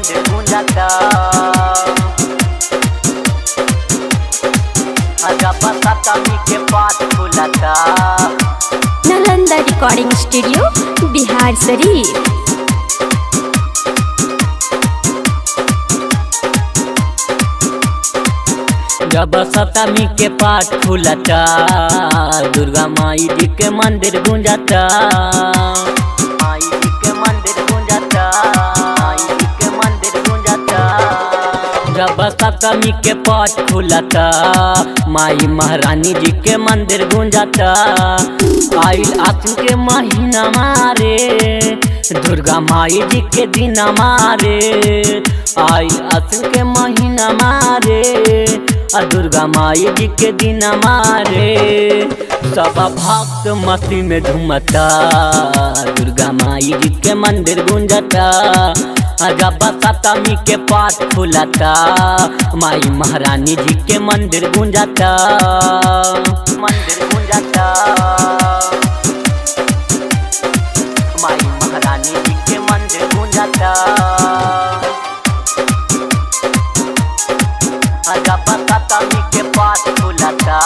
मंदिर गूंजाता जब सप्तमी के पाठ खुलता नालंदा रिकॉर्डिंग स्टूडियो बिहार शरीफ जब सप्तमी के पाठ खुलता दुर्गा माई जी के मंदिर गूंजाता माई जी के मंदिर गूंजाता माई जी के मंदिर गूंजाता जब सप्तमी के पाठ खुलता माई महारानी जी के मंदिर गूंजाता आइल आसिन के महीना मारे दुर्गा माई जी के दिन मारे आइल आसिन के महीना मारे आ दुर्गा माई जी के दिन मारे सब भक्त मस्ती में झूमता दुर्गा माई जी के मंदिर गूंजता जब सप्तमी के पाठ खुलता माई महारानी जी के मंदिर गूंजता मंदिर गूंजता माई महारानी जी के मंदिर गूंजता जब सप्तमी के पाठ खुलता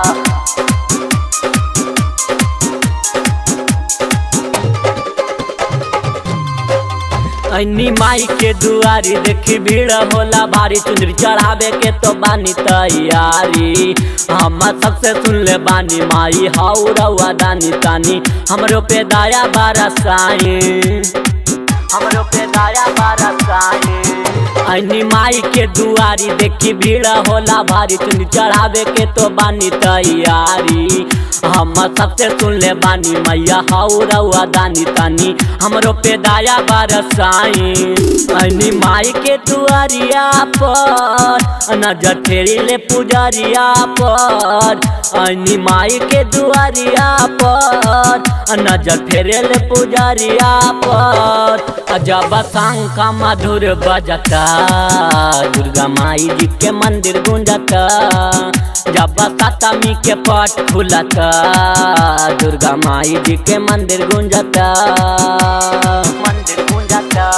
अन्नी माई के दुआरी देखी भीड़ होला भारी चुंदरी चढ़ावे के तो बानी तैयारी हम सबसे सुन ले बानी माई हाउ रउआ दानी तानी हमरो पे दया बरसाई हमरो पे दया बरसाई अन्नी माई के दुआरी देखी भीड़ होला भारी चुंदरी चढ़ावे के तो बानी तैयारी हम सबसे सुन ले बानी मैया हाउ रउआ दानी तानी हमरो पे दया बरसाई अन्नी माई के दुआरिया पर नजर फेरी ले पुजरिया पर अन्नी माई के दुआरिया पर नजर फेरे ले पुजरिया पर जब शंख मधुर बजता दुर्गा माई जी के मंदिर गूंजता जब सप्तमी के पट खुलता दुर्गा माई जी के मंदिर गूंजता मंदिर गूंजता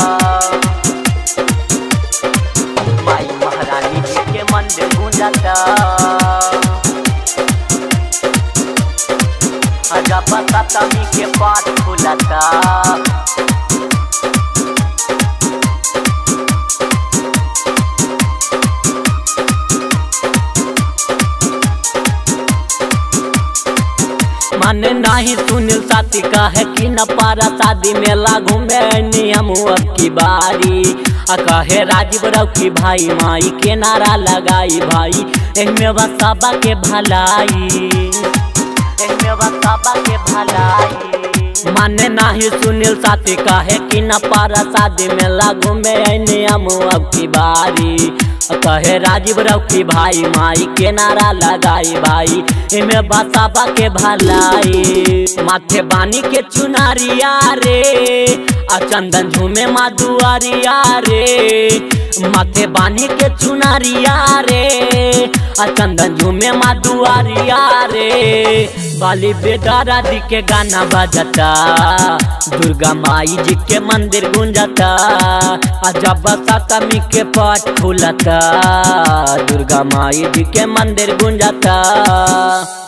माई महारानी जी के मंदिर गूंजता जब सप्तमी के पाठ खुलता मन नहीं सुनील साथी कहे कि न पारा शादी मेला घूमे नियम अब की बारी आ कहे राजीव राव की भाई माई के नारा लगाई भाई एहमे बसाबा के भलाई एहमे बसाबा के भलाई माने नाही सुनील साथी कहे कि न पारा शादी मेला घूमे नियम अब की बारी कहे राजीव राव की भाई माई के नारा लगाई भाई इमे बसाबा के भलाई माथे बानी के चुनारिया रे आ चंदन झूमे माधुआरिया रे माथे बानी के चुनारिया रे आ चंदन झूमे माधुआरिया रे बाली बेटा राधी के गाना बजता दुर्गा माई जी के मंदिर गूंजता आ जब सप्तमी के पाठ खुलता दुर्गा माई जी के मंदिर गूंजता